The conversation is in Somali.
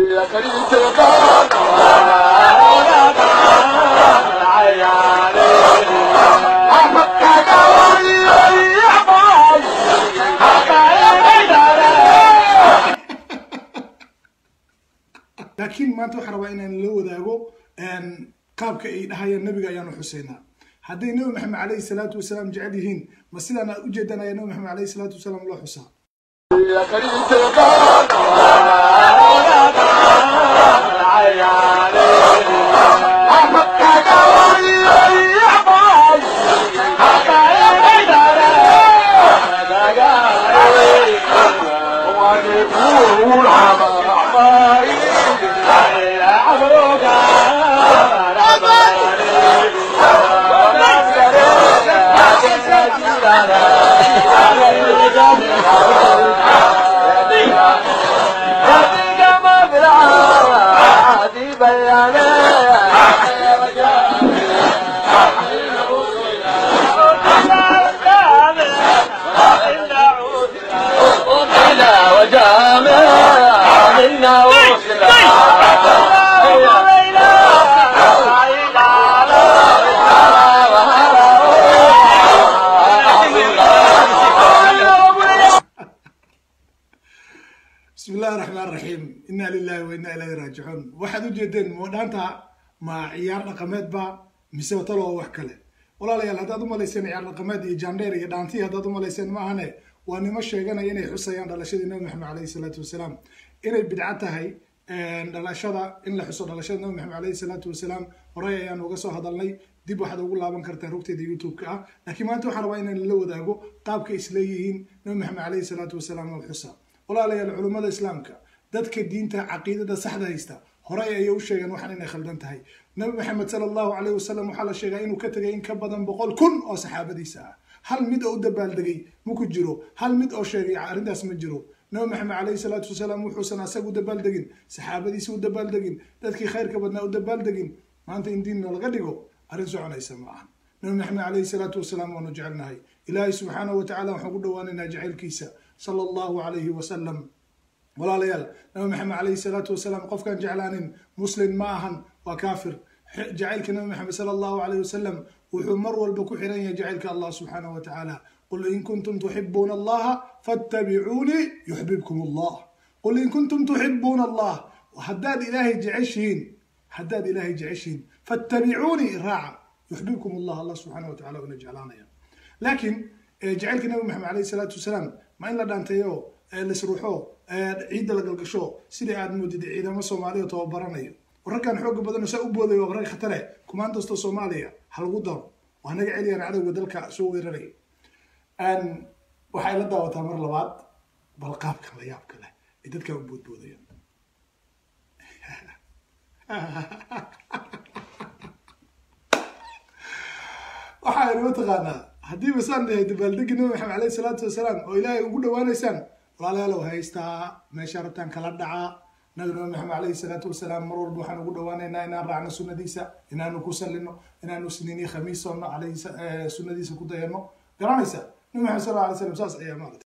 laakiin maanta waxaan rabaa inaan la wadaago qaabka ay dhahayaan nabiga ayaanu xuseynaa hadday nabi maxamed calayhi salaatu wasalaam jecel yihiin ma sidaan aad ujeedaan ayaa nabi maxamed calayhi salaatu wasalaam loo xusaa bismi illahi raxmaan raxiim inna lilahi wa inna ilayhi raajicuun waxaad ujeedeen moodhaanta ma ciyaar dhaqameed ba mise watalo oo wax kale walaalayaal haddaad umalayseen ciyaar dhaqameed iyo jandheer iyo dhaantii haddaad umalayseen ma ahane waa nimo sheeganaya inay xusayaan dhalashadii nabi maxamed caleyhi salaatu wasalaam inay bidco tahay dhalashada in la xuso dhalashada nabi maxamed caleyhi salaatu wasalaam horey ayaan uga soo hadalnay dib waxaad ugu laaban kartaa rugteeda youtube-ka ah laakiin maanta waxaan rabaa inaan la wadaago qaabka isleeyihiin nabi maxamed caleyhi salaatu wasalaam oo xusa walaalayaal culummada islaamka dadka diinta caqiidada saxda haysta horey ayay u sheegeen waxaan inay khaldan tahay nabi maxamed sala allahu caleyh wasalam waxaa la sheegaa inuu ka tegay in ka badan boqol kun oo saxaabadiisa ah hal mid oo u dabaaldegay maku jiro hal mid oo sheegay arrintaas ma jiro nabi maxamed caleyhi salaatu wasalaam wuxuusan asaga u dabaaldegin saxaabadiisa u dabaaldegin dadkii khayrka badnaa u dabaaldegin maanta in diin noolaga dhigo arrin soconaysa ma ahan nabi maxamed caleyhi salaatu wasalaam waanu jecelnahay ilaahay subxaanahu watacala waxaan ku dhawaanaynaa jacaylkiisa sala allahu calayhi wasalam walaalayaal nabi maxamed caleyhi salaatu wasalaam qofkaan jeclaanin muslim ma ahan waa kaafir jacaylka nabi maxamed sala allahu calayhi wasalam wuxuu mar walba ku xiran yahay jacaylka allah subxaanahu wa tacaala qul in kuntum tuxibuuna allaha fattabicuunii yuxbibkum allah qul in kuntum tuxibuuna allah haddaad ilaahay jeceshihiin haddaad ilaahay jeceshihiin fattabicuunii raaca yuxbibkum allah allah subxaanahu wa tacala una jeclaanaya laakiin jacaylka nabi maxamed caleyhi salaatu wasalaam ma in la dhaanteeyo laisruuxo ciidda la galgasho sidai aad moodid ciidamo soomaaliya tababaranayo wararkan xooga badan saa u boodayo waa wararka khatare kumaan kastoo soomaaliya ha lagu daro waa naga celiyaan cadowga dalka soo weeraray waxay la daawataa mar labaad bal qaabkan la yaabka leh ay dadkaa u boodboodayaan waxaa inoo taqaanaa haddii basaan dhahay dabaaldegi nabi maxamed caleyhi salaatu wasalaam oo ilaahay ugu dhawaanaysaan walaalayaalow haystaa meesha rabtaan kala dhacaa nabi nabi maxamed caleyhi salaatu wasalaam mar walba waxaan ugu dhawaanaynaa inaan raacno sunnadiisa inaanu ku sallino inaanu siniini khamiis soonno caleyhi sunnadiisa ku dayano garanaysa nabi maxamed sal alay slam saas ayaa maarata